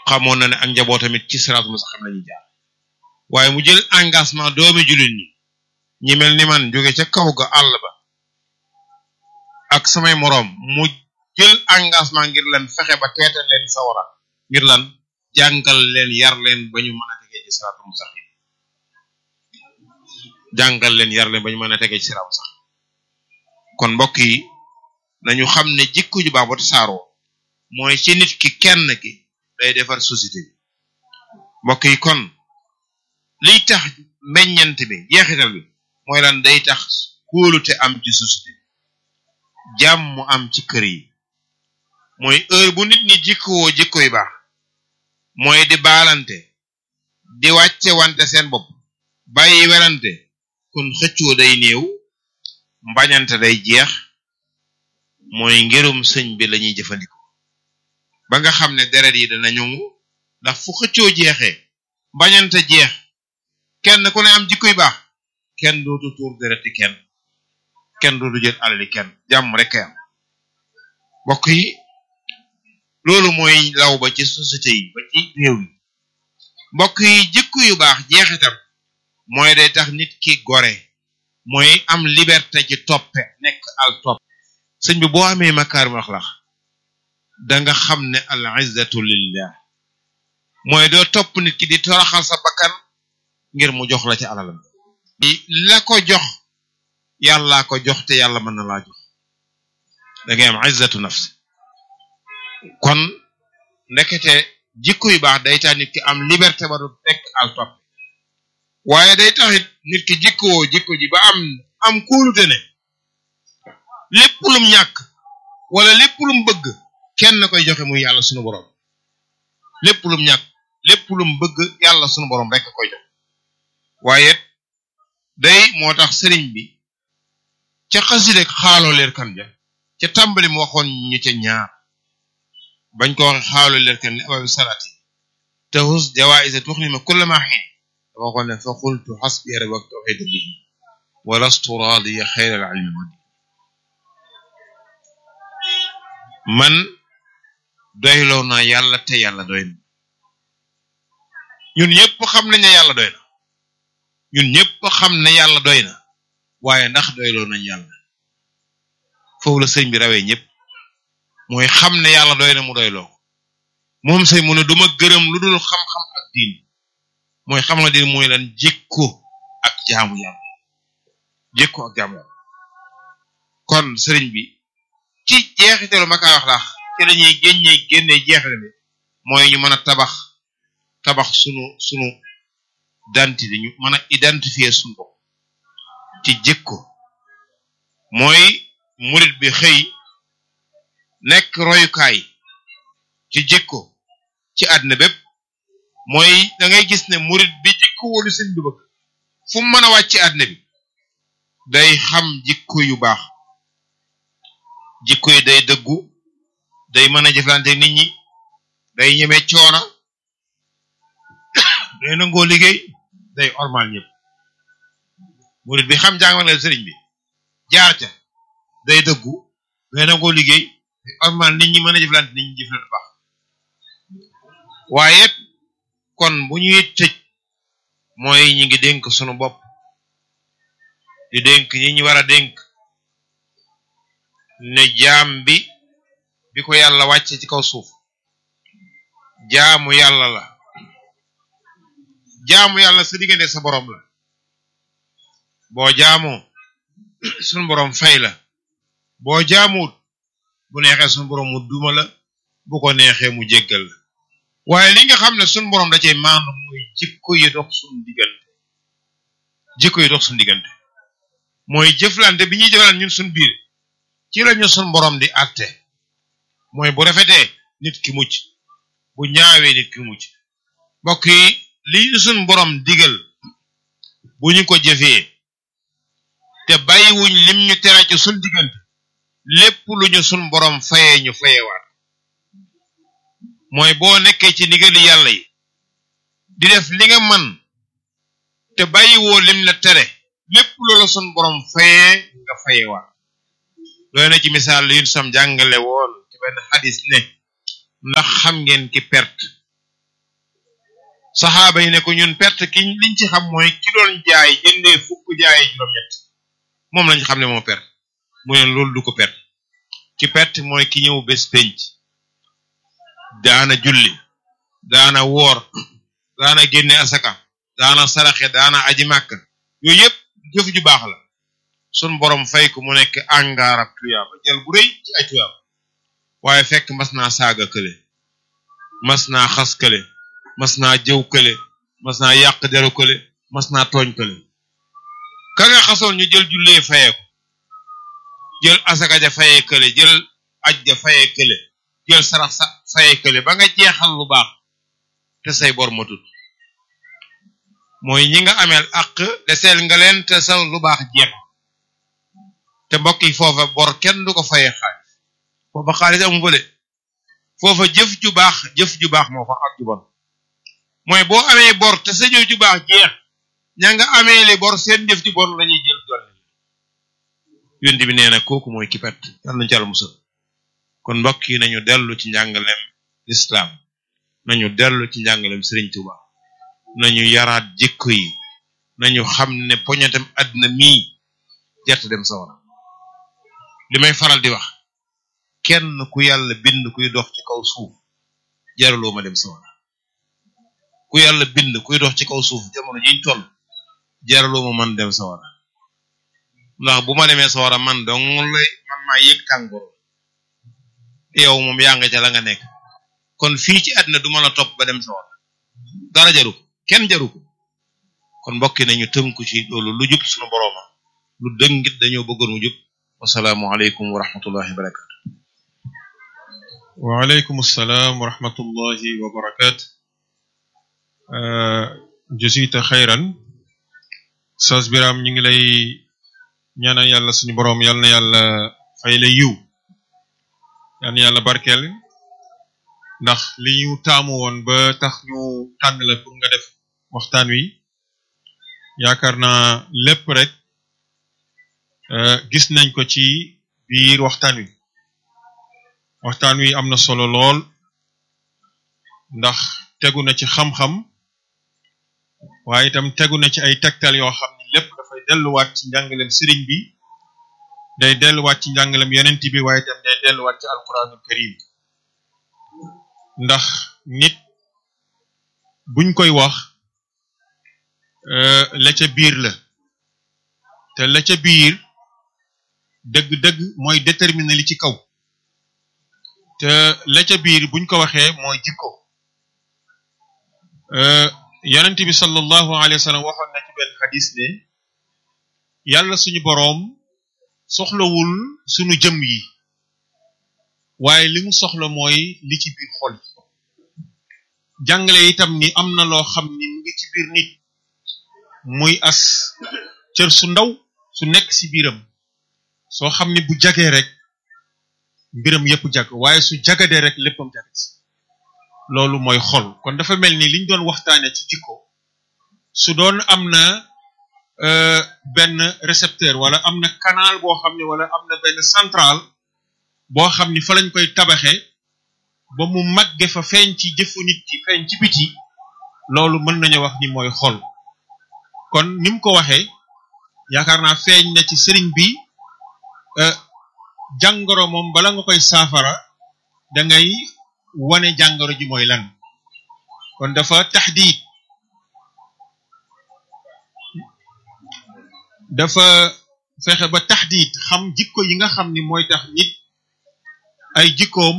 xamoon na ne ak njaboot tamit ci siraatul mustaqim la ñuy jaar waaye mu jël engagement doomi jullit ñi ñi mel ni man jóge ca kaw ga àll ba ak samay moroom mu jël engagement ngir lan fexe ba teetal leen sawara ngir lan jàngal leen yar leen ba ñu mën a tegee ci siraatul mustaqim jàngal leen yar leen ba ñu mën a tegee ci siraatul mustaqim kon mbokk yi nañu xam ne jikko ju baax ba tasaaroo mooy ci nit ki kenn ki day defar société bi mbokk yi kon liy tax meññant bi jeexital bi mooy lan day tax kóolute am ci société bi jàmm am ci kër yi mooy heure bu nit ñi jikkowoo jikko yu baax mooy di baalante di wàcce wante seen bopp bàyyi werante kon xëccoo day néew mbañante day jeex mooy ngirum sëñ bi lañuy jëfandikoo ba nga xam ne deret yi dana ñongu ndax fu xëccoo jeexee mbañante jeex kenn ku ne am jikko yu baax kenn dootu tuur dereti kenn kenn dootu jël alali kenn jàmm rek kay am mbokk yi loolu mooy law ba ci société yi ba ci réew yi mbokk yi jikko yu baax jeexitam mooy day tax nit ki gore mooy am liberté ci toppe nekk al topp sëñ bi boo amee makaarimul axlaaq da nga xam ne al izzatu lillah mooy doo topp nit ki di toroxal sa bakkan ngir mu jox la ci alalam la ko jox yàllaa ko jox te yàlla mën na laa jox da ngay am izzatu nafsi kon ndekete jikko yu baax day tax nit ki am liberté ba du nekk al topp waaye day taxit nit ki jikkoo jikko ji ba am am kóolute ne lépp lum ñàkk wala lépp lum bëgg kenn koy joxe muy yàlla sunu borom lépp lum ñàkk lépp lum bëgg yàlla sunu borom rek koy jox waaye day moo tax sëriñ bi ca xasida xaaloo leer kan ja ca tàmbali mu waxoon ñu ca ñaar bañ ko waxe xaaloo leer kan li ababi salaati tahus jawaïsa tuxnima kullama xiin dafa waxoon ne fa qultu xasbi rabbi wa tawxid bihi wa lastu raadiya xayra al ilmi wadi man doyloo naa yàlla te yàlla doy na ñun ñëpp xam nañ ne yàlla doy na ñun ñëpp xam ne yàlla doy na waaye ndax doyloo nañ yàlla foofu la sëñ bi rawee ñëpp mooy xam ne yàlla doy na mu doyloo moom sëñ mu ne duma gërëm lu dul xam-xam ak diin mooy xam nga diin mooy lan jikko ak jaamu yàlla jikko ak jaamu yàlla kon sëriñ bi ci jeexitalu makaa wax laax ci la ñuy génne génne jeexital bi mooy ñu mën a tabax tabax sunu sunu identité ñu mën a identifier sunu bopp ci jikko mooy murit bi xëy nekk royukaay ci jikko ci àdduna bépp mooy da ngay gis ne murit bi jikko wolu seen bi bëgg fu mu mën a wàcc ci àdduna bi day xam jikko yu baax jikko yi day dëggu day mën a jëflante nit ñi day ñeme coona day nangoo liggéey day ormal ñëpp murit bi xam jàngale sëriñ bi jaar ca day dëggu day nangoo liggéey day ormal nit ñi mën a jëflante nit ñi jëflante baax waaye kon bu ñuy tëj mooy ñi ngi dénk sunu bopp di dénk ñi ñu war a dénk ne jaam bi bi ko yàlla wàcce ci kaw suuf jaamu yàlla la jaamu yàlla sa diggante sa borom la boo jaamoo sunu borom fay la boo jaamuwut bu neexee sunu borom mu duma la bu ko neexee mu jéggal la waaye li nga xam ne sunu borom da cay maandu mooy jikko yi dox sunu diggante jikko yi dox sunu diggante mooy jëflante bi ñuy jëflante ñun sunu biir ci lañu sunu borom di àtte mooy bu rafetee nit ki mucc bu ñaawee nit ki mucc mbokk yi li ñu sunu borom digal bu ñu ko jëfee te bàyyiwuñ lim ñu tere ci sunu diggante lépp lu ñu sunu borom fayee ñu fayewaat mooy boo nekkee ci ndigali yàlla yi di def li nga man te bàyyiwoo lim la tere lépp loola sunu borom fayee nga fayewaat doy na ci misaal li ñu sam jàngale woon ci benn xadis ne ndax xam ngeen ki perte saxaaba yi ne ko ñun perte ki liñ ci xam mooy ki doon jaay jëndee fukk jaayee juróom-ñett moom lañ xam ne moo perte mu ne loolu du ko perte ki perte mooy ki ñëw bés penc daana julli daana woor daana génne asaka daana saraxe daana aji màkk yooyu yëpp jëf ju baax la sun borom fay ko mu nekk angaarab tuyaaba jël bu rëy ci ay tuyaaba waaye fekk mas naa saaga kële mas naa xas kële mas naa jëw kële mas naa yàq deru kële mas naa tooñ kële ka nga xasoon ñu jël jullee fayee ko jël asaka ja fayee kële jël aj ja fayee kële jël sarax sa fayee kële ba nga jeexal lu baax te say bor matut mooy ñi nga ameel àq deseel nga leen te sa lu baax jeex te mbokk yi foofa bor kenn du ko fayee xaalis foofa xaalis amu fa de foofa jëf ju baax jëf ju baax moo fa ak ju bon mooy boo amee bor te sa jëf ju baax jeex ña nga amee li bor seen jëf ju bon lañuy jël dolli yonent bi nee na kooku mooy ki pet yàlla nañu ci Yàlla musal kon mbokk yi nañu dellu ci njàngalem lislaam nañu dellu ci njàngalem Sëriñ Tuuba nañu yaraat jikko yi nañu xam ne poñetam àddina mii jert dem sawara li may faral di wax kenn ku yàlla bind kuy dox ci kaw suuf jaraloo ma dem sawara ku yàlla bind kuy dox ci kaw suuf jamono jiñ toll jaraloo ma man dem sawara ndax bu ma demee sawara man dong lay man maa yëg tàngoor yow moom yaa nga ca la nga nekk kon fii ci àddina du ma la topp ba dem sawara dara jaru ko kenn jaru ko kon mbokki nañu tënku ci loolu lu jub sunu borooma lu dëngit dañoo bëggoon mu jub wasalaamu aleykum wa rahmatullahi wa barakatu waaleykum salaam wa rahmatullahi wa barakatu jusita xayran sas biram ñu ngi lay ñaanal yàlla suñu boroom yal na yàlla fay la yiw yal na yàlla barkeel ndax li ñu taamu woon ba tax ñu tànn la pour nga def waxtaan wi yaakaar naa lépp rek gis nañ ko ci biir waxtaan wi waxtaan wi am na solo lool ndax tegu na ci xam-xam waaye itam tegu na ci ay tegtal yoo xam ne lépp dafay delluwaat ci njàngalem sëriñ bi day delluwaat ci njàngalem yonent bi waaye itam day delluwaat ci alquranul karim ndax nit buñ koy wax la ca biir la te la ca biir dëgg-dëgg mooy déterminer li ci kaw te la ca biir buñ ko waxee mooy jikko yonent bi sallallahu alayhi wa sallam waxoon na ci benn xadis ne yàlla suñu boroom soxlawul suñu jëm yi waaye li mu soxla mooy li ci biir xol yi jàngale itam ni am na loo xam ni mu ngi ci biir nit muy as cër su ndaw su nekk ci biiram soo xam ni bu jagee rek mbiram yépp jag waaye su jagadee rek léppam jagat loolu mooy xol kon dafa mel ni liñ doon waxtaane ci jikko su doon am na benn récepteur wala am na canal boo xam ne wala am na benn central boo xam ni fa lañ koy tabaxe ba mu magge fa feeñ ci jëfu nit ki feeñ ci biti loolu mën nañu wax ni mooy xol kon ni mu ko waxee yaakaar naa feeñ na ci sëriñ bi jàngoro moom bala nga koy saafara da ngay wane jàngoro ji mooy lan kon dafa taxdiid dafa fexe ba taxdiid xam jikko yi nga xam ni mooy tax nit ay jikkoom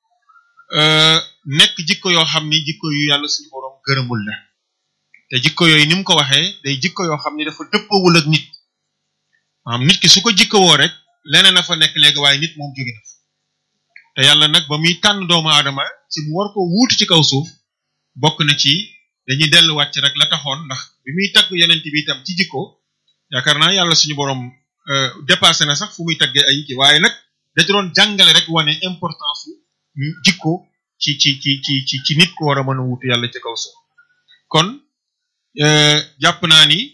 nekk jikko yoo xam ni jikko yu yàlla suñu boroom gërëmul la te jikko yooyu ni mu ko waxee day jikko yoo xam ni dafa dëppawul ak nit maanaam nit ki su ko jikkowoo rek leneen a fa nekk léegi waaye nit moom jóge na fa te yàlla nag ba muy tànn doomu aadama ci mu war ko wuutu ci kaw suuf bokk na ci dañuy delluwaat ci rek la taxoon ndax bi muy tagg yonent bi itam ci jikko yaakaar naa yàlla suñu boroom dépassé na sax fu muy taggee ay ki waaye nag da ci doon jàngale rek wane importance su jikko ci ci ci ci ci ci nit ko war a mën a wuutu yàlla ci kaw suuf kon jàpp naa ni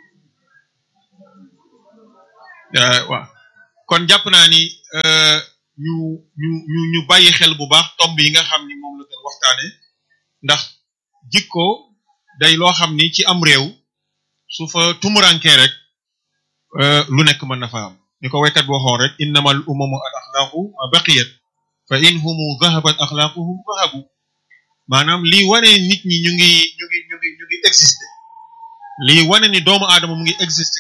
waaw kon jàpp naa ni ñu ñu ñu ñu bàyyi xel bu baax tomb yi nga xam ni moom la doon waxtaane ndax jikko day loo xam ni ci am réew su fa tumurankee rek lu nekk mën na fa am ni ko waykat boo xoon rek innamal umamu al axlaaqu ma baqiyat fa in humu dhahabat axlaaquhum dhahabu maanaam lii wane nit ñi ñu ngi ñu ngi ñu ngi ñu ngi exister lii wane ni doomu aadama mu ngi exister